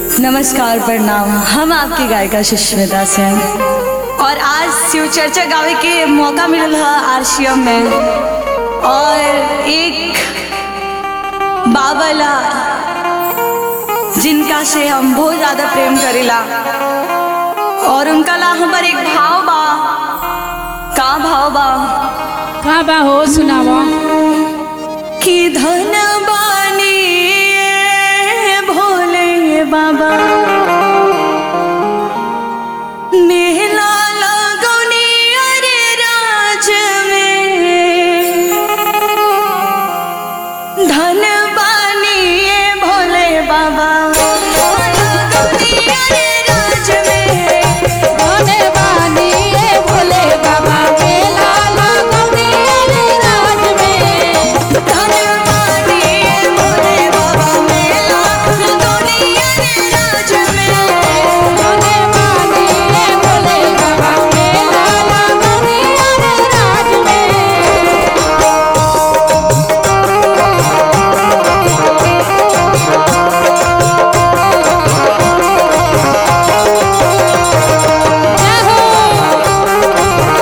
नमस्कार प्रणाम हम आपकी गायिका सुष्मिता सेन और आज शिव चर्चा गावे के मौका मिलल है आरसीएम में और एक बाबला जिनका से हम बहुत ज़्यादा प्रेम करेला और उनका ला हमार एक भाव बा का भाव बा का बा हो सुनावा कि धन बानी भोले बाबा मेला लगौनी अरे राज में धन बानी भोले बाबा लगौनी अरे राज में भोले बानी ए भोले बाबा मेला लगौनी रे राज में धन बानी भोले बाबा मेला लगौनी अरे राज में भोले बानी ए भोले बाबा मेला लगौनी रे राज में जय हो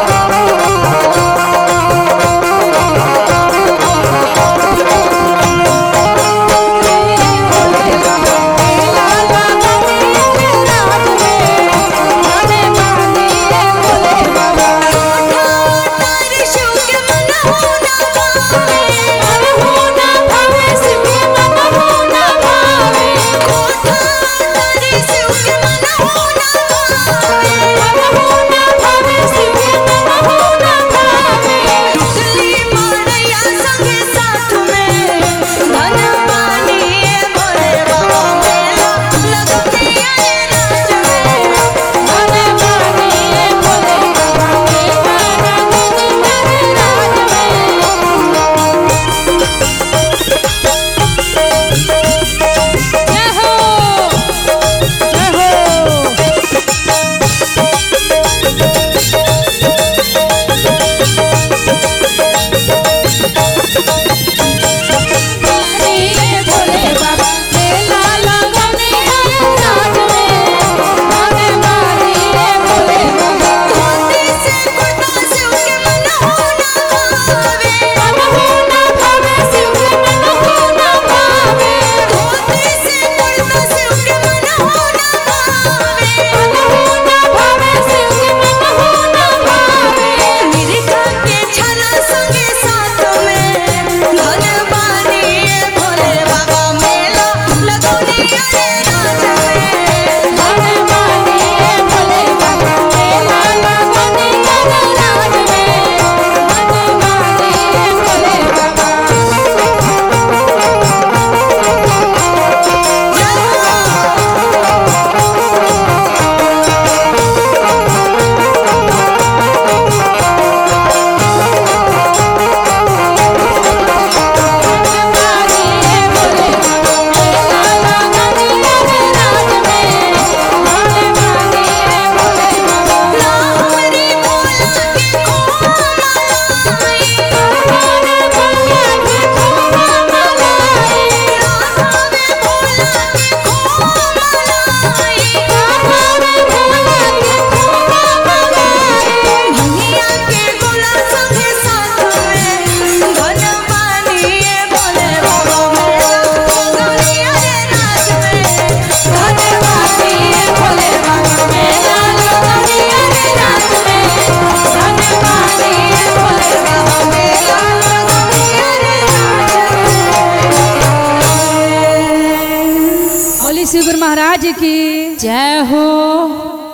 भोले बाबा मेला लगौनी रे राज में भोले बानी ए भोले बाबा मन हो ना भावे शिव के मन हो ना भावे मन हो ना भावे शिव के मन हो ना भावे भोले बानी ए भोले बाबा मेला लगौनी रे राज में भोले बानी ए भोले बाबा बानी ए भोले बाबा मेला लगौनी रे राज में भोले बानी ए भोले बाबा भोले भोले के खोमा मलाई भोले भोले के खोमा मलाई भोले बानी ए भोले बाबा मेला लगौनी रे राज में भोले बानी ए भोले बाबा मेला लगौनी रे राज में बोली शिव गुरु महाराज की जय हो